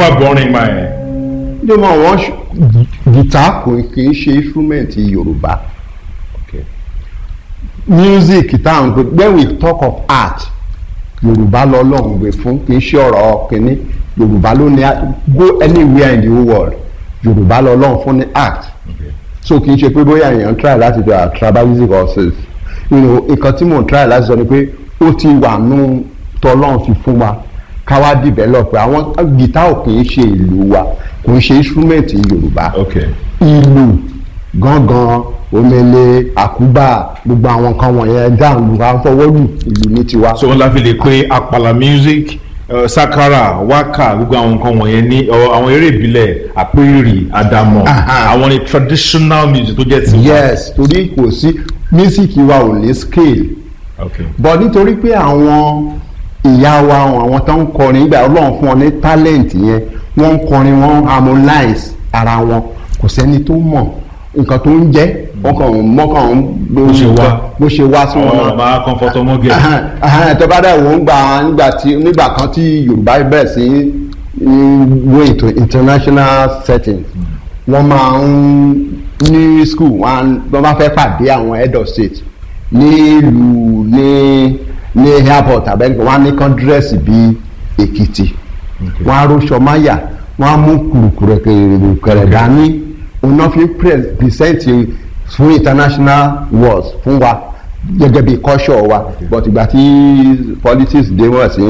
wá bọ́rin máa ẹ̀. ní mo wọ́n guitar kò kì í ṣe instrument yorùbá music táwọn pé when we talk of art yorùbá lọ́lọ́run gbé fún kì í ṣe ọ̀rọ̀ kìíní yorùbá ló ní go anywhere in the whole world yorùbá lọ́lọ́run fún ní art so kì í ṣe pé bóyá èèyàn try láti do a tribalistic or sales you know nǹkan tí mò ń try láti sọ ni pé ó ti wà nù tọ́lọ́run fi fún wa ká wá develop àwọn guitar ò kì í ṣe ìlú wa kò ń ṣe instrument yorùbá okay ìlú gángan omele àkúbà gbogbo àwọn nǹkan wọ̀nyẹn dáhùn àfọwọ́lù ìlú ní tiwa. so wọn la fi lè pe àpàlà music uh, sakara waka gbogbo àwọn nǹkan wọ̀nyẹn ní ọ, àwọn eré ìbílẹ̀ àpérì àdàmọ̀ Aha. àwọn ni traditional music tó jẹ́ tiwa. yes torí kò sí mísíkì wa ò ní scale okay but nítorí pé àwọn ìyá wa àwọn tó ń kọrin nígbà ọlọ́run fún wọn ní talent yẹn wọ́n ń kọrin wọ́n harmonize ara wọn kò sẹ́ni tó mọ̀ nǹkan tó ń jẹ́ wọ́n kàn ń mọ́kàn ń Bó ṣe wá. bó ṣe wá sí wọn àwọn náà. ọba comfort ọmọge tó bá dẹ̀ wọ́n gbà nígbà tí nígbà kan tí yorùbá bẹ̀rẹ̀ sí í go into international setting wọ́n máa ń ní school wọ́n wọ́n bá fẹ́ pàdé àwọn head of state nílùú ní ní airport abẹ́rẹ́ wọ́n á ní kán dírẹ́sì bíi èkìtì wọ́n á róṣọ máyà wọ́n á mú kùrùkùrù kẹrẹ̀ dání òun náà fi present fún international wars fún wa gẹ́gẹ́ bí culture wa but ìgbà tí politics dé wọ́n sí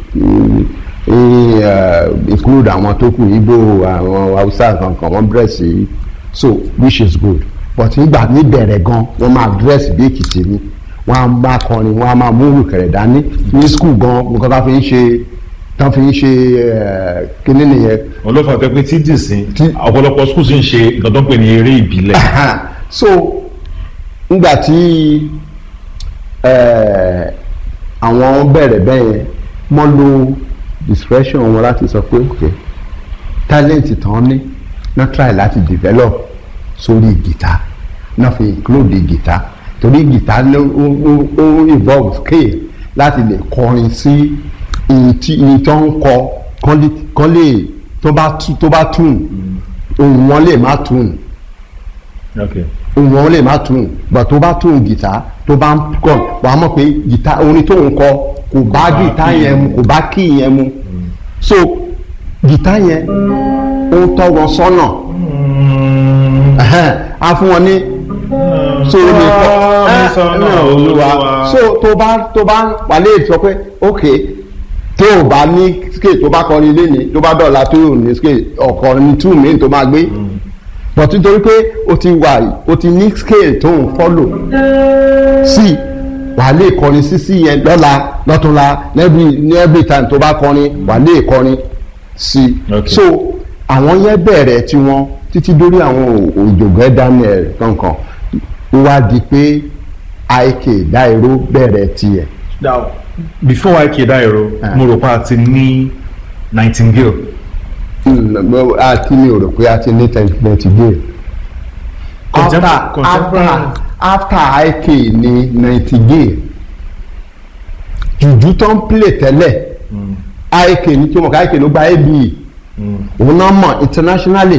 include àwọn tó kù Igbo àwọn Hausa kankan wọ́n bẹ̀rẹ̀ sí so which is good but nígbà níbẹ̀rẹ̀ gan wọ́n máa dress bí Èkìtì ni wọ́n á máa kọrin wọ́n á máa mú ìrùkẹ̀rẹ̀ dání ní school gan nǹkan tá fi ń ṣe tán fi ń ṣe kíní nìyẹn olófà tẹ pé tí dìsín Tí- ọ̀pọ̀lọpọ̀ schools ń ṣe nǹkan tó ń pè ní eré ìbílẹ̀ so ngbà tí eh, àwọn bẹ̀rẹ̀ bẹ́yẹn wọ́n lo discretion wọn láti sọ pé ok talent tán ní náà try láti develop sórí guitar náà fi include guitar torí guitar ló ó ó- ó involve scale láti lè kọrin sí ìyìn tó ń kọ kán lè- kán lè tó bá tú- tó bá tune ohùn wọn lè má tune okay ohun wọn lè má tún gbà tó bá tún gìtá tó bá ń kọ wà á mọ̀ pé gìtá orin tó ń kọ kò bá bá gìtá key yẹn mu kò bá kí yẹn mu so gìtá yẹn ó ń tọ́ wọn sọ́nà ẹ̀hẹ́n, á fún wọn ní so ó lè kọ mi sọ́nà Olúwa. so tó bá tó bá wà lè sọ pé ok tó o bá ní scale tó bá kọrin léni tó bá dọ̀la tó o ní scale ọ̀kọrin ní two main tó máa gbé but nítorí pé o ti wà o ti ní scale tó ń follow sí wà lè kọrin sí sí yẹn lọ́la lọ́túnla every ní every time tó bá kọrin wà lè kọrin sí Okay. so àwọn yẹn bẹ̀rẹ̀ tiwọn títí dórí àwọn òjògbẹ́ Daniel kankan ó wá di pé IK Dairo bẹ̀rẹ̀ tiẹ̀ now before ike dairo Ah. mo rò pé a ti ní nightingale àti mi ò rò pé a ti ní tẹ̀síntẹ̀sí dé after Contem- contemporary. after after IK ní Nightingale jùjú tó ń play tẹ́lẹ̀ IK ní tí mo kà IK ló gba ABE òun náà mọ̀ internationally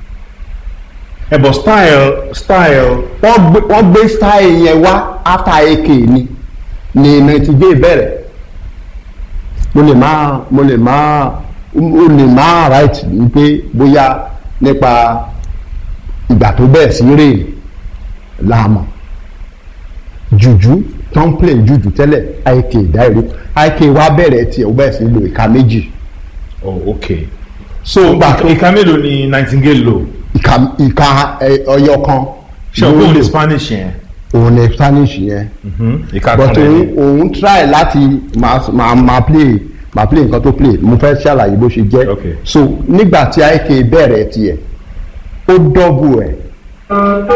ẹ bọ style style wọ́n gbé wọ́n gbé style yẹn wá after IK ní ní Nightingale bẹ̀rẹ̀ mo lè má mo lè má o lè má right ní pé bóyá nípa ìgbà tó bẹ̀rẹ̀ sí rè láàmú jùjú tó ń play jùjú tẹ́lẹ̀ IK Dairo IK wá bẹ̀rẹ̀ tiẹ̀ ó bẹ̀rẹ̀ sí lo ìka méjì oh okay so so gbà tó ìka mélòó ni nightingale lò ìka ìka ẹ, ọyọ kan ṣe o ló kò lò. ní spanish yẹn òun ní Spanish yẹn ìka kan but òun lẹ́yìn òun try láti máa máa máa play máa play nǹkan tó play mo fẹ́ ṣàlàyé bó ṣe jẹ́ Okay. so nígbà tí IK bẹ̀rẹ̀ tiẹ̀ ó dọ́bù ẹ̀